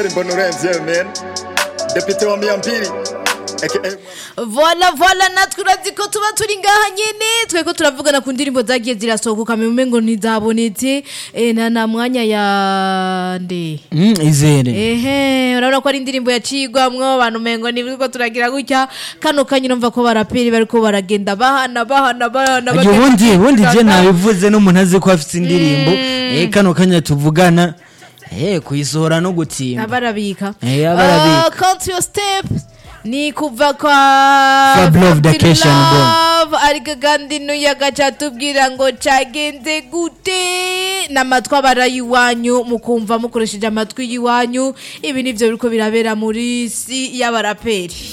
Israel Mbonurenzi man Depite wa Miambiri aka vola vola natwe urazi ko tuba turi ngaha nyene tweko turavugana ku ndirimbo zagiye zirasohoka meme ngo ntizabonetse eh, na na mwanya ya nde Mm, izere ehe urabona ko ari indirimbo yacigwamwo abantu mengo nibwo turagira gutya kano kanya urumva ko baraperi bariko baragenda bahana bahana bahana Agiye ubundi ubundi je nabivuze n'umuntu azi ko afite indirimbo eh kano kanya tuvugana eh kuyisohora no gutsimba abarabika Eh, abarabika. count your steps ni kuva kwa Fab Love Fab Vacation Bomb. Love, ariko kandi n'uyagaca atubwira ngo cagenze gute n'amatwi abara y'iwanyu mukumva mukoresheje amatwi y'iwanyu ibi nivyo biriko birabera muri si y'abaraperi